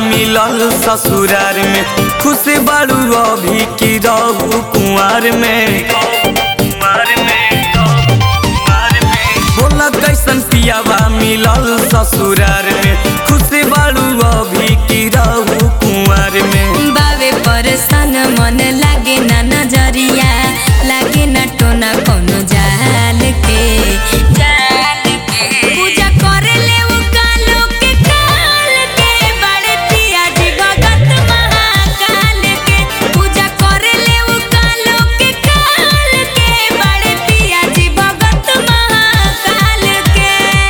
मिलल ससुरार में खुश बारू अभी की रहू कुंवर में बोला कैसन पियावा मिलल ससुरार में खुश बारू अभी की रहू कुंवर में बावे परसन मन लागे ना नजरिया लागे ना टोना कोनो जाल के जाल के पूजा करे ले उ कालो के काल के बड़े पिया जी भगत महाकाल के पूजा करे ले उ कालो के काल के बड़े पिया जी भगत महाकाल के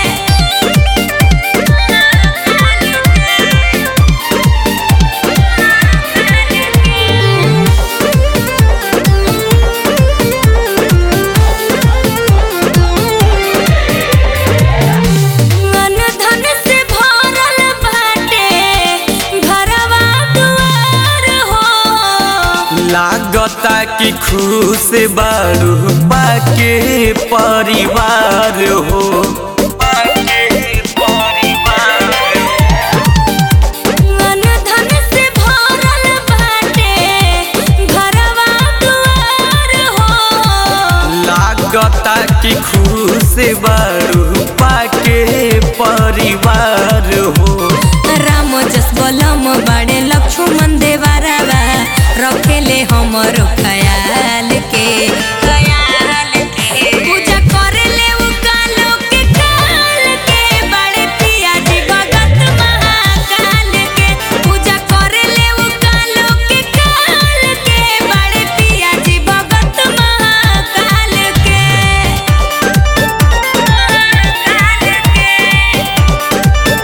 मन धन से भरल बाटे घरवा दुआर हो लागता कि खुश बारू पाके परिवार हो मन धन से भरल बाटे घरवा दुआर हो लागता कि खुश बारू पाके परिवार हो राम जस बलम बड़े लक्ष्मण देवरवा रखेले हमरो ख्याल के ख्याल के पूजा करेले उ कालो के काल के बड़े पिया जी भगत महाकाल के पूजा करेले उ कालो के काल के बड़े पिया जी भगत महाकाल के महाकाल के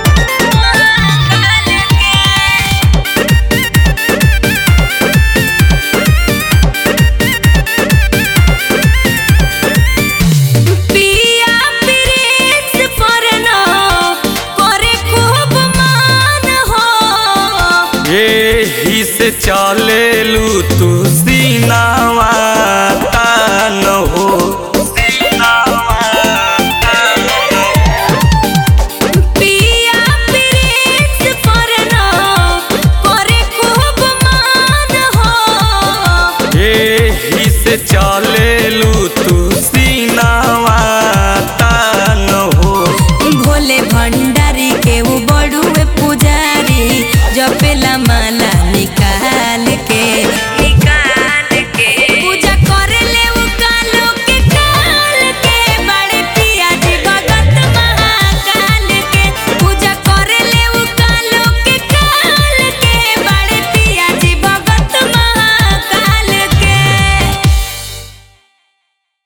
पिया प्रेस परनो करे खूब मान हो यही से चलेलू तू सीनावा तान हो पिया प्रेस परनो करे खूब मान हो यही से चलेलू तू सीनावा तान हो भोले भंड